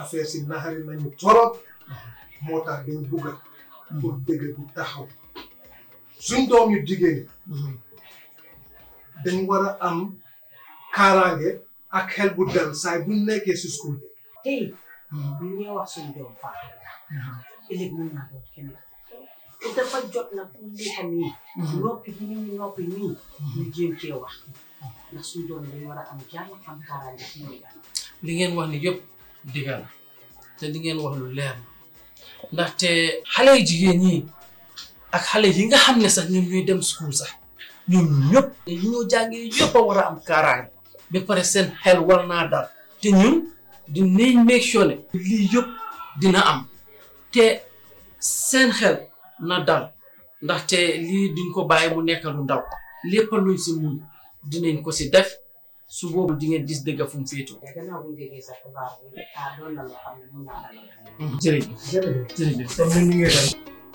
affaire si naxari nañu torop moo tax dañ bugga pour dëgg bu taxaw suñ doom yu jigéen ñi dañ war a am kaaraange ak xel bu dal saay buñ nekkee si school bi tey bu ñu wax suñu doom faa ëllëg mën naa doon keneen te dafa jot na fu mu nekk nii noppi bi ñu noppi nii ñu jéem cee wax ndax suñu doom dañ war a am jàmm am kaaraange fi ñu li ngeen wax ni yëpp dëgg la te li ngeen wax lu leer la ndaxte xale yu jigéen ñi ak xale yi nga xam ne sax ñoom ñuy dem school sax ñoom ñëpp li ñoo jàngee yëpp a war a am kaaraange ba pare seen xel war naa dal te ñun dinañ make sure ne lii yëpp dina am te seen xel na dal ndaxte lii duñ ko bàyyi mu nekk lu ndaw lépp luñ si mun dinañ ko si def su boobu di ngeen gis dëgg fu mu féetoo. te gannaaw bu ñu déggee sa xibaar bi ah doon na loo xam ne mun naa dalal jërëjëf jërëjëf jërëjëf. comme ni ñu ngi dem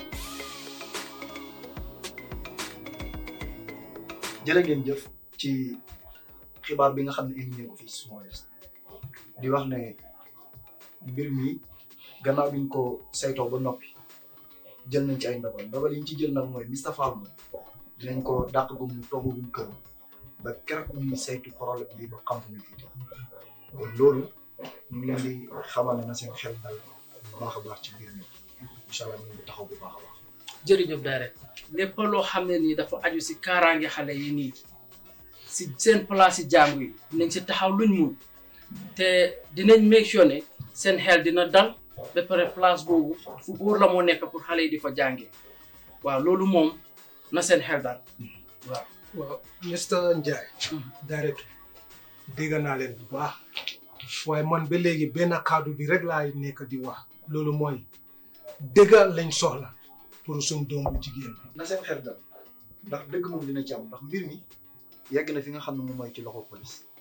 jërë ngeen jëf ci xibaar bi nga xam ne indi nañ ko fii Small West di wax ne mbir mi gannaaw bi ñu ko saytoo ba noppi jël nañ ci ay ndogal ndogal yi ñu ci jël nag mooy Mr Fall moom dinañ ko dàq gu mu toogagum kër ba keroog ñuy saytu problème bi ba xam fu ñu fi kon loolu ñu ngi leen di xamal ne na seen xel dal bu baax a baax ci mbir mi incha allah ñu ngi taxaw bu baax a baax. jërëjëf Daara lépp loo xam ne nii dafa aju si kaaraange xale yi nii si seen place yi jàngu yi dinañ si taxaw luñ mun te dinañ make sure ne seen xel dina dal ba pare place boobu fu góor la moo nekk pour xale yi di fa jàngee waaw loolu moom na seen xel dal waaw. waaw Mr Ndiaye directeur dégg naa leen bu baax waaye man ba léegi benn kaddu bi rek laay nekk di wax loolu mooy dëgg lañ soxla pour suñ doom bu jigéen bi na seen xel dal ndax dëgg moom dina ci am ndax mbir mi yegg na fi nga xam ne moom mooy ci loxo police